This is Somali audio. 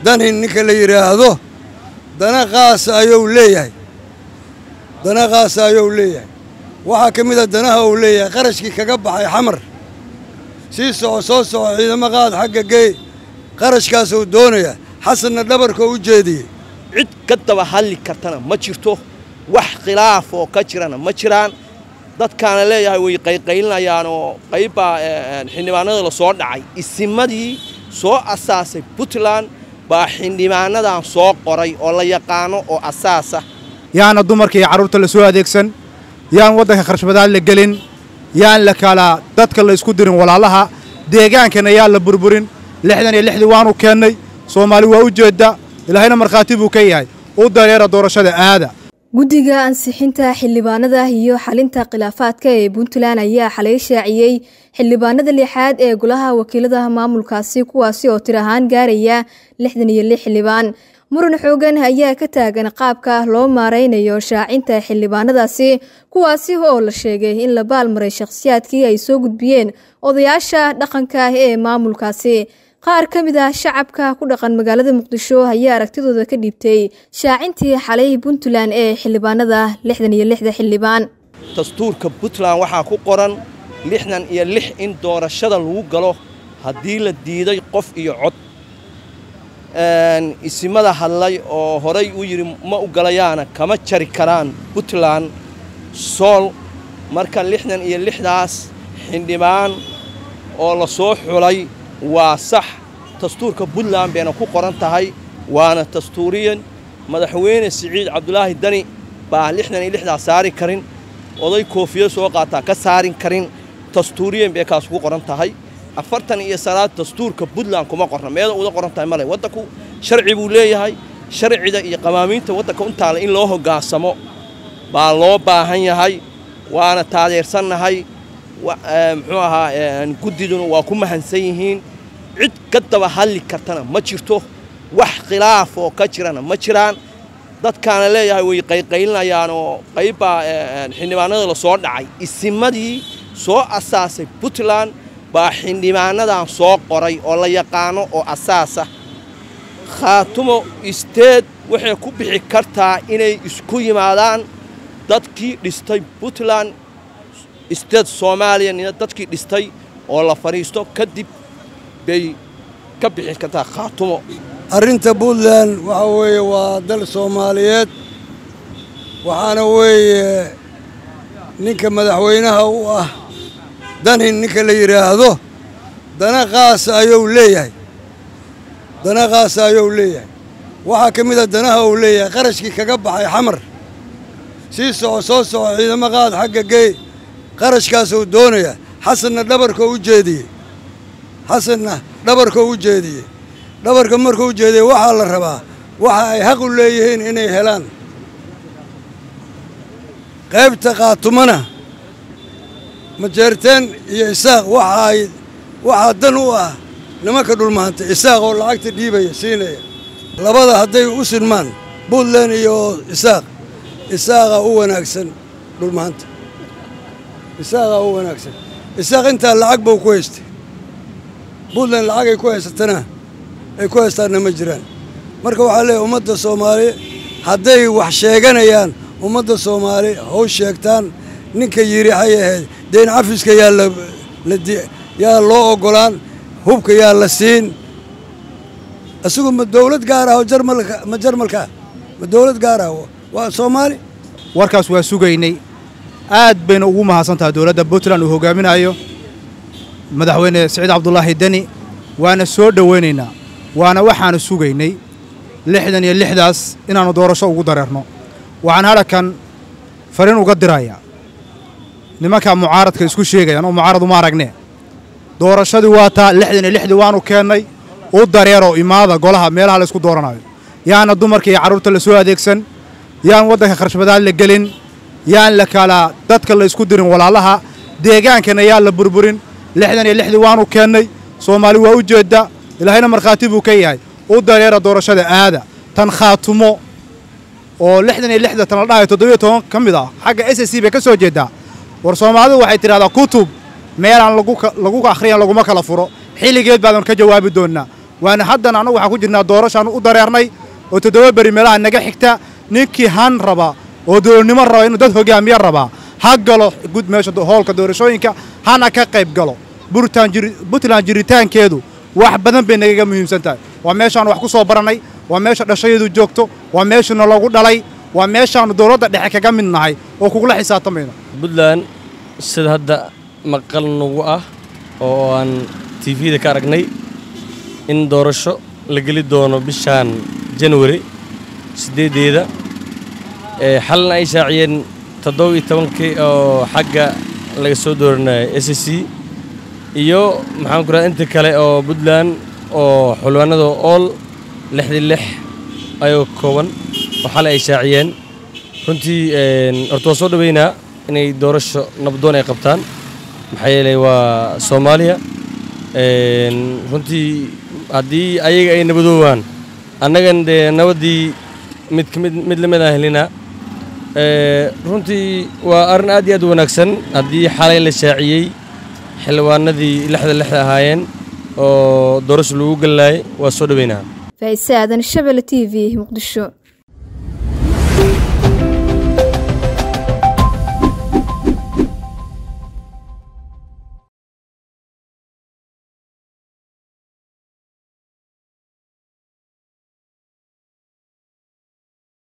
dani ninka la yidhaahdo dana qaasa ayuu leeyahay dana qaasa ayuu leeyahay waxaa ka mid a danaha uu leeyahay qarashkii kaga baxay xamar sii soco soo soco ciidamo qaad xagga geey qarashkaasuu doonaya xasanna dhabarka u jeediyey cid ka daba hadli kartana ma jirto wax khilaaf oo ka jirana ma jiraan dadkaana leeyahay way qayqaylinayaan oo qaybbaa xildhibaanada la soo dhacay isimadii soo asaasay puntland baa xildhibaanadan soo qoray oo la yaqaano oo asaasa yaana dumarka iyo carruurta la soo adeegsan yaan waddanka kharshbadaad la gelin yaan la kala dadka la isku dirin walaalaha deegaankana yaan la burburin lixdan iyo lixdii waanu keennay soomaali waa u jeedda ilaahayna markhaati buu ka yahay u dareera doorashada aada guddiga ansixinta xildhibaanada iyo xalinta khilaafaadka ee puntland ayaa xalay shaaciyey xildhibaanada lixaad ee golaha wakiilada maamulkaasi kuwaasi oo tir ahaan gaaraya lixdan iyo lix xildhibaan muran xoogan ayaa ka taagan qaabka loo maaraynayo shaacinta xildhibaanadaasi kuwaasi oo la sheegay in la baalmaray shakhsiyaadkii ay soo gudbiyeen odayaasha dhaqanka ee maamulkaasi qaar ka mid ah shacabka ku dhaqan magaalada muqdisho ayaa aragtidooda ka dhiibtay shaacintii xalay puntland ee xildhibaanada lixdan iyo lixda xildhibaan dastuurka puntland waxaa ku qoran lixdan iyo lix in doorashada lagu galo haddii la diiday qof iyo cod isimada hadlay oo horay u yidhi ma u galayaana kama jari karaan puntland sool marka lixdan iyo lixdaas xildhibaan oo la soo xulay waa sax dastuurka puntland bayna ku qoran tahay waana dastuuriyan madaxweyne siciid cabdulaahi dani baa lixdan iyo lixdaas saari karin oday koofiyo soo qaataa ka saarin karin dastuuriyan bay kaas ku qoran tahay afartan iyo salaad dastuurka puntland kuma qorna meeda uda qoran tahay male waddanku sharci buu leeyahay sharcida iyo qamaamiinta waddanka untaale in loo hoggaansamo baa loo baahan yahay waana taadeersannahay muxuu ahaa guddiduna waa ku mahansan yihiin cid ka daba hadli kartana ma jirto wax khilaaf oo ka jirana ma jiraan dadkaana leeyahay way qayqaylinayaan oo qaybbaa xildhibaanada la soo dhacay isimadii soo asaasay puntland baa xildhibaanadan soo qoray oo la yaqaano oo asaasa khaatumo isteed waxay ku bixi kartaa inay isku yimaadaan dadkii dhistay puntland isteed soomaaliya nina dadkii dhistay oo la fadhiisto kadib bay ka bixi kartaa khaatumo arrinta puntland waxa weeye waa dal soomaaliyeed waxaana weeye ninka madaxweynaha u ah dani ninka la yidhaahdo dana qaasa ayuu leeyahay dana qaasa ayuu leeyahay waxaa ka mid a danaha uu leeyahay qarashkii kaga baxay xamar sii soco soo soco ciidamo qaad xagga geey qarashkaasuu doonaya xasanna dhabarka u jeediyey xasanna dhabarka u jeediyey dhabarka markuu u jeediyey waxaa la rabaa waxa ay xaq u leeyihiin inay helaan qaybta qaatumana majeerteen iyo isaaq waxa ay waxaa dan u ah nimanka dhulmaanta isaaq oo lacagta dhiibaya siinaya labada hadday u sinmaan puntland iyo isaaq isaaqa u wanaagsan dhulmaanta isaaqa u wanaagsan isaaq intaa lacag buu ku haystay puntland lacagay ku haysatana ay ku haystaanna ma jiraan marka waxaa leeyahy ummadda soomaali hadday wax sheeganayaan ummadda soomaali haw sheegtaan ninka yidhi waxay ahayd deen cafiska yaa la yaa loo oggolaan hubka yaa la siin isagu ma dawlad gaar ah oo jarmalka ma jarmalkaa ma dawlad gaar ah waa soomaali warkaas waa sugaynay aad bayna ugu mahadsan tahay dowladda puntland uu hoggaaminayo madaxweyne siciid cabdulaahi deni waana soo dhowaynaynaa waana waxaanu sugaynay lixdan iyo lixdaas inaannu doorasho ugu dareerno waxaan hadhakan fariin uga dirayaa nimankaa mucaaradka isku sheegayaan oo mucaarad uma aragne doorashadii waa taa lixdan iyo lixdii waanu keennay u dareeroo imaada golaha meelaha la isku dooranayo yaana dumarka iyo carruurta la soo adeegsan yaan waddanka kharshbadaad la gelin yaan la kala dadka la isku dirin walaalaha deegaankana yaan la burburin lixdan iyo lixdii waanu keennay soomaali waa u jeedda ilaahayna markhaati buu ka yahay u dareera doorashada aada tan khaatumo oo lixdan iyo lixda tan la dhahayo toddobiyo toban ka mid ah xagga s c bay ka soo jeeddaa war soomaalidu waxay tidhahdaa kutub meelaan lagu akhriyan laguma kala furo xilligeed baadan ka jawaabi doonnaa waana haddana annagu waxaan ku jirnaa doorashaan u dareernay oo toddoba beri meelaha naga xigta ninkii han raba oo dowladnimo raba inuu dad hogaamiye rabaa ha galo gud meesha hoolka doorashooyinka hana ka qayb galo puntland jiritaankeedu wax badan bay nagaga muhiimsan tahay waa meeshaannu wax ku soo barannay waa meesha dhashadeedu joogto waa meeshuna lagu dhalay waa meeshaannu dowladda dhexe kaga mid nahay oo kugula xisaabtamayno puntland sida hadda maqal nagu ah oo aan tifida ka aragnay in doorasho la geli doono bishaan janwari siddeeddeeda xalna ay shaaciyeen toddoba iyo tobankii oo xagga laga soo dooranaya s c iyo maxaan ku raha inta kale oo puntland oo xulwaanada ool lixdii lix ayoo kooban oo xal ay shaaciyeen runtii horta waa soo dhoweynaa inay doorasho nabdoon ay qabtaan maxaa yeelay waa soomaaliya runtii haddii ayaga ay nabadoobaan annagan dee nabaddii mid kamid mid la mid aan helinaa runtii waa arrin aad iyo aad u wanaagsan haddii xalay la shaaciyey xildhibaanadii lixda lixda ahaayeen oo doorasho lagu gallaayay waa soo dhoweynaa faa'ise aadan shabelle t v muqdisho